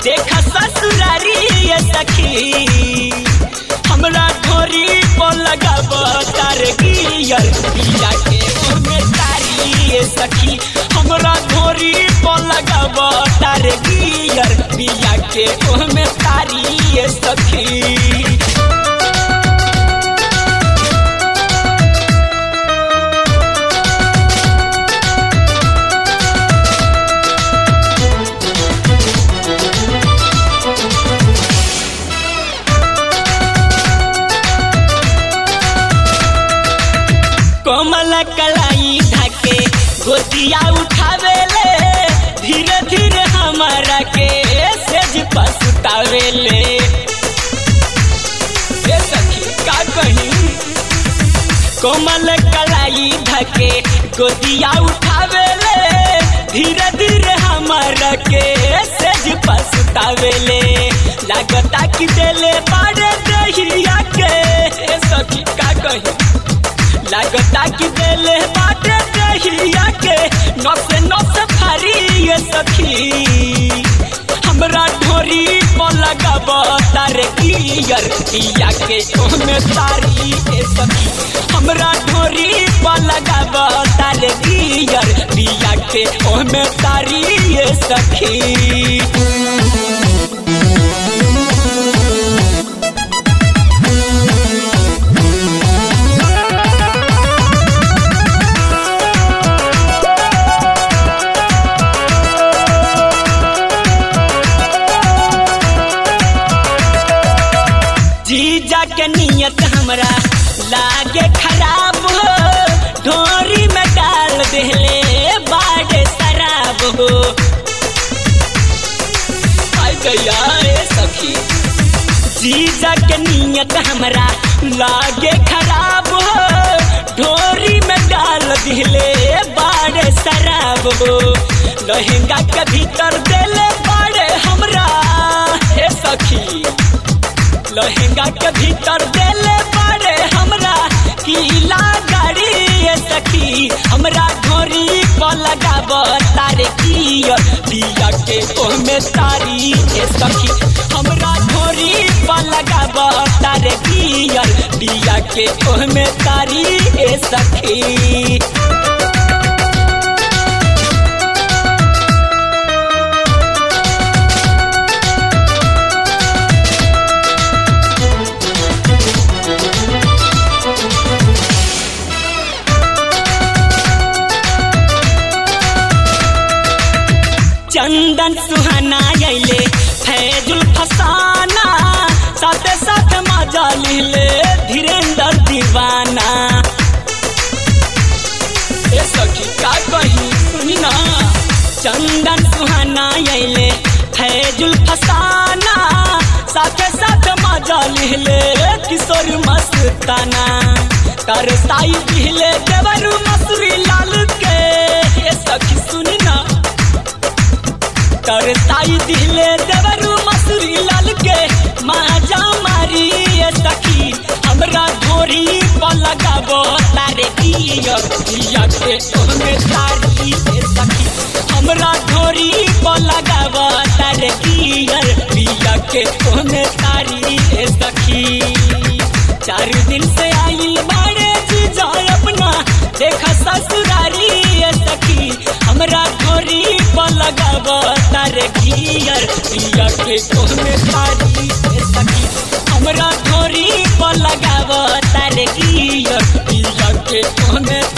देखा ससुरारी ये सखी हमरा ढोरी पर लगाब तार गियर पिया के ओमे तारी ये सखी हमरा ढोरी पर लगाब तार गियर पिया के ओमे तारी ये सखी कोमल कलाई ढके गोतिया उठावेले धीरे धीरे हमारा के सेज पसुतावेले ए सखी का कही कोमल कलाई ढके गोतिया उठावेले धीरे धीरे हमारा के सेज पसुतावेले लागता कि देले बाड़े दहिया के ए सखी का कही लागता कि देले बाटे दहिया के नस नस फारी ये सखी हमरा ढोरी पर लगाब तार गियर पिया के ओमे तारी ए सखी हमरा ढोरी पर लगाब तार गियर पिया के ओमे तारी ये सखी जीजा के नियत हमरा लागे खराब हो ढोरी में डाल देले बाड़े शराब हो आई गया ए सखी जीजा के नियत हमरा लागे खराब हो ढोरी में डाल दिले बाड़े शराब हो लहंगा के भीतर देले बाड़े हमरा हे सखी लहंगा के भीतर देले बाड़े हमरा किला गाड़ी ये सखी हमरा घोरी पर लगाब तारे कियर पिया के ओमे तारी ए सखी हमरा घोरी पर लगाब तारे कियर पिया के ओमे तारी ए सखी चंदन सुहाना अले फैजुल फसाना साथे साथ मजा लिले धीरेन्द्र दीवाना ए सखी का कही सुनी ना चंदन सुहाना अले फैजुल फसाना साथे साथ मजा लिले किशोर मस्ताना तरसाई दिले देवरू मसूरी लाल के ए सखी सुनी ना तरसाई दिले देवरू मसूरी लाल के माजा मारी ये सखी हमरा घोरी पर लगाबो तारे दिया दिया के ओमे तारी ये सखी हमरा घोरी पर लगाबो तारे दिया दिया के ओमे तारी ये सखी चार दिन से आई बाड़े जीजा अपना देखा ससुरारी ये सखी हमरा घोरी पर लगाब तारे घियर पिया के कोने तारी ये सखी हमरा घोरी पर लगाब तारे घियर पिया के कोने